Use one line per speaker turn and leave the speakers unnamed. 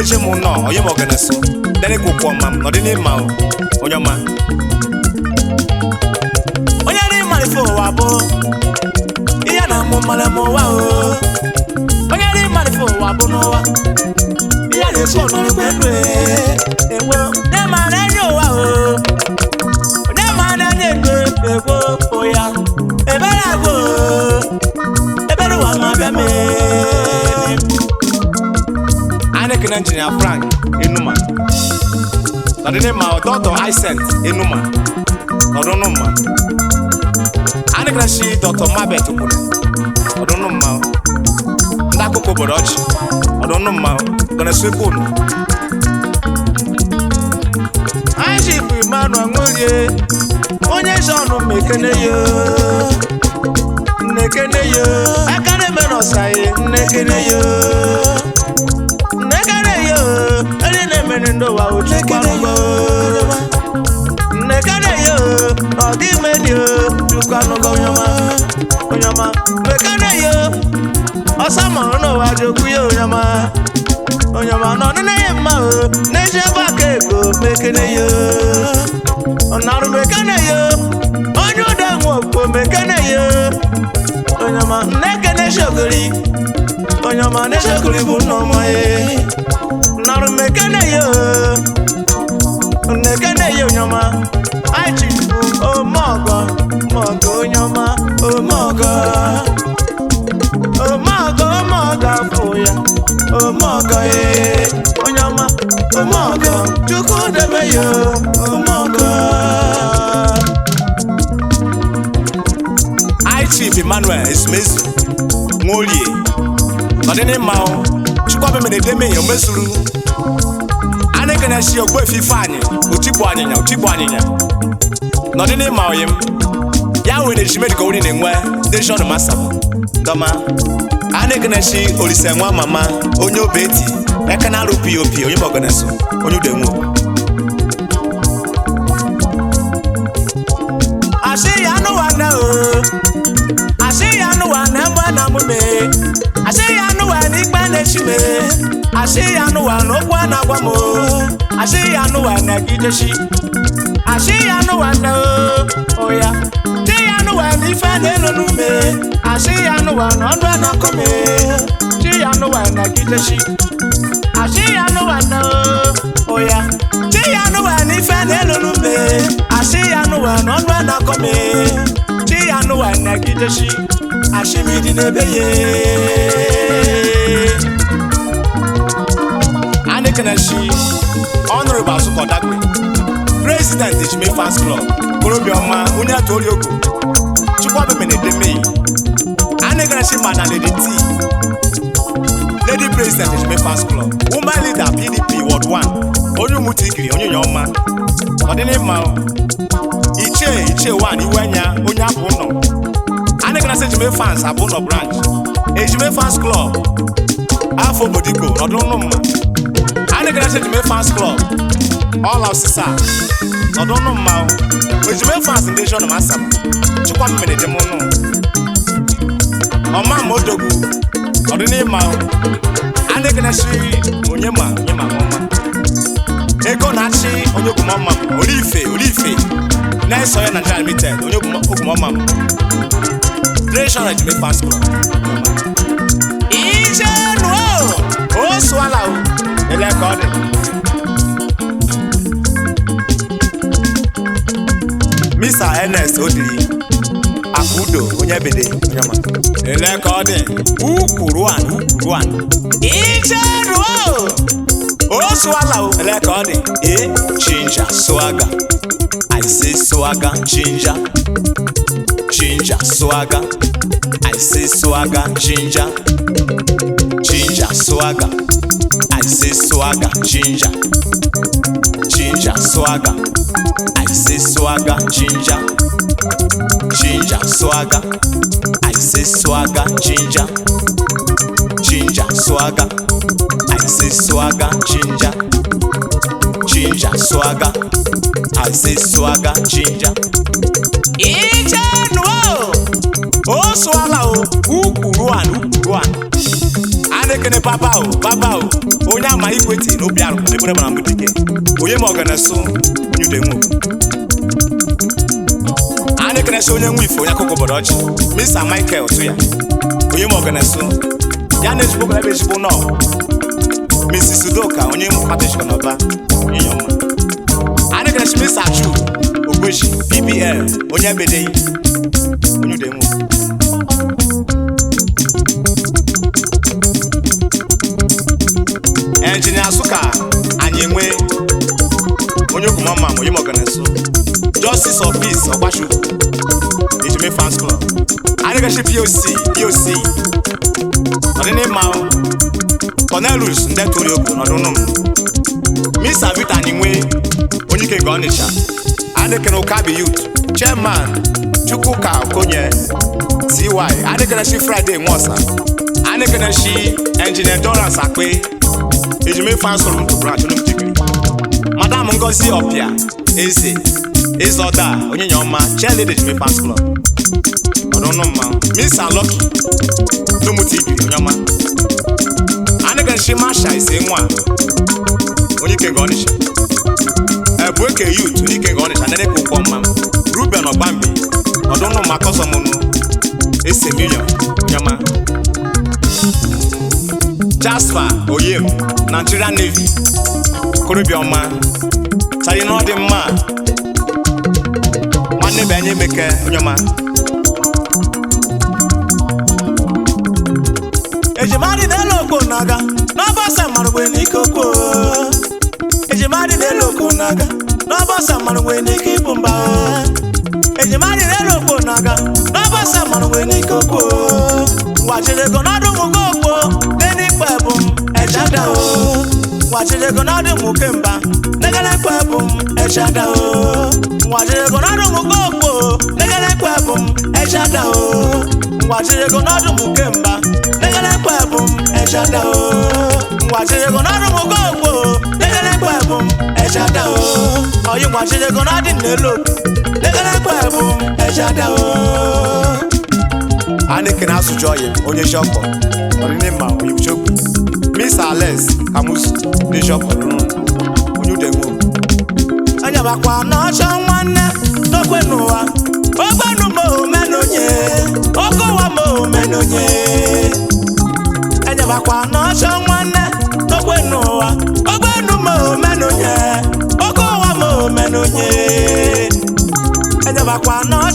eje m nọ onye ma ọgana so dere ka ụkwụ ọma m nọdị n'ịma o onye ọma onye dị mmalị fụ ụwa bụ ihe na mụ mmalị m ụwa o onye dị mmalị fụ ụwa bụ n'ụwa ihe na-esi ọnọrọ ndụ enwe onye ma na-enye ụwa o onye ma na-enye ego egwo ụya ebere agwụ ebere ụwa ma bịa mee anyị ekene injinia frank enuma nọdịnịma dọtọ isent enuma nọdụnụmma anyị ekene shi dọtọ mabet kwuru nọdụnụmma ndị akụkọ obodo ọchị nọdụnụmma gọnesekunu anyị ji bụ emmanuel nworie onye jọnụ mekene yo nnekene yo aka na-eme n'ọsaghị nnekene yo nnekene yo eri na-emere ndị ụwa ojukwanụgo nnekene yo ọ dị ime dị ojukwanụgo onyọma onyọma mekene yo ọsọ mụrụ n'ụwa jokwu ya onyọma onyọma nọ nne ya mma o na-eji ebe aka ego mekene yo ọnarụ mekene yo onye ụda nwe okpo mekene yo onyọma nnekene shogori onyọma na-eshogori bụ nnọma ye narụ mekene yo nnekene yo onyọma aichi bụ omeọgọ mọgọ onyọma omeọgọ omeọgọ omeọgọ afọ ya omeọgọ ye onyọma omeọgọ chukwu debe ya omeọgọ I chief Emmanuel Ezumezu Nworie n'ọdịnịmma o Chukwuabe mere edeme ya omezuru a na-ekene shi ogbuefi Ifeanyị otigbu anyịnya otigbu anyịnya n'ọdịnịmma oyim ya nwere ejimedi ka ori na-enwe steshọn masaba dọma a na-ekene shi olise nwa mama onye obeti ekene arụ pop onye bọganeso onye udenwo asị ya anụwa na o asị ya anụwa na mgbe na mume asị ya anụwa na ikpe na-echi me asị ya anụwa na okwu a na-agwa m o asị ya anụwa na gideshi asị ya anụwa na o oya dị ya anụwa na ife na-elo n'ume asị ya anụwa na ọnụ a na-akọ me dị ya anụwa na gideshi asị ya anụwa na o oya dị ya anụwa na ife na-elo n'ume asị ya anụwa na ọnụ a na-akọ me dị ya anụwa na gideshi ashimidi n'ebe ye Anekeneshi Honorable Azuko Dagbe President Ejime Fans Club Korobioma onye atụ ori ogo Chukwuabe Menedemei Anekeneshi Madam Lady T Lady President Ejime Fans Club Woman Leader PDP Ward 1 onye umutikiri onye nyọma ọdịnịmma o. Ichie Ichie 1 Iwenya onye apụ ụlọ Anekeneshi Ejime Fans abụ ụlọ branch Ejime Fans Club afọ obodigbo n'ọdụnụmma Anekeneshi Ejime Fans Club ọla ọsịsa ọdụnụmma o. Ejime Fans ndị shọn masaba Chukwuabe Menedemonu ọma ma odogwu ọdịnịmma o. Anekeneshi onye ma onye ma ọma ego na-achị onye ogwumọma m Olife Olife na-eso ya Nigeria Limited onye ogwumọma m Treasurer Ejime Fans Club Ijenu o o sụala o ele ka ọ dị Mr. Ernest Odiri Akudo onye bede onye ma ele ka ọ dị ukwuru an ukwuru an Ijenu o o sụala o ele ka ọ dị e chinja swaga I say swaga chinja chinja swaga I say swagger, ginger. Ginger, swagger. I say swagger, ginger. Ginger, swagger. I say swagger, ginger. Ginger, swagger. I say swagger, ginger. Ginger, swagger. I say swagger, ginger. Ginger, swagger. I say swagger, ginger. Ijenuo! o sụala o ukwuru an ukwuru an a na-ekene papa o papa o onye onye ama ikweti na obi arụ ebere mara mbụ dike onye ma ọganaso onye ude nwe a na-ekenesi onye nwe ife onye akụkọ obodo ọchị mr michael tụ ya onye ma ọganaso ya na ezigbo ebe ezigbo nọ mrs udoka onye mkpata echikọ n'ọba onye ọma a na-ekenesi mr chu ogbeji bbl onye ebedeghị onye ude nwe enjinia Nsụka anyị enwe onye okwumọma ma onye mọganaso justice of peace ọgbachukwu ejime fans club anyị gachi poc poc ọdịnịmma cornelius ndeturi ogo n'ọdụnụm misa vita anyị nwe onye ike nke ọnịcha adịkere ụkabi youth chairman chukwuka okonye cy adịkerechi friday nwosa adịkerechi engineer dorance akpe ejime fansụrụ m branch nụ mtikiri madam ngozi ọpịa eze eze ọda onye nya ọma cheerleader ejime fans club ọdụnụ mma misa lọki n'ụmụta ibiri onye ọma anịgachi masha ise nwa onye ike nga ọnịcha ebu eke yut onye ike nga ọnịcha nene ka ụkwọ mma ruben ọgbambi ọdụnụ mma kọsọmụnụ ese milion onye ọma jasper oyem nigerian navy korobiọma sayi na ọ dị mma nwanne bụ anya emeke onye ọma
ejimadị n'elu okpo na-aga n'ọbọsa marụgbe n'ike okpo ejimadị n'elu okpo na-aga n'ọbọsa marụgbe n'ike ịbụ mba ejimadị n'elu okpo na-aga n'ọbọsa marụgbe n'ike okpo gwachirego n'ọdụ mụgo okpo n'enikpe bụ m ejada o gwachirego n'ọdụ mụke mba n'egelekpe bụ m ejada o gwachirego n'ọdụ mụgo okpo n'egelekpe bụ m ejada o gwachirego n'ọdụ mụke mba n'egelekpe bụ m ejada o gwachirego n'ọdụ mụgo okpo n'egelekpe bụ m ejada o oyi gwachirego n'ọdị n'elu n'egelekpe bụ m ejada o
anịkene asụjụ ọyị onye shọpọ ọdịnịmma onye ucheokwu mr alex kamus ndị shọpọ rụrụ onye ude nwe
anyabakwa n'ọchọ nwanne n'okwe n'ụwa ogbenu ma omenonye oke ụwa ma omenonye anyabakwa n'ọchọ nwanne n'okwe n'ụwa ogbenu ma omenonye oke ụwa ma omenonye anyabakwa n'ọchọ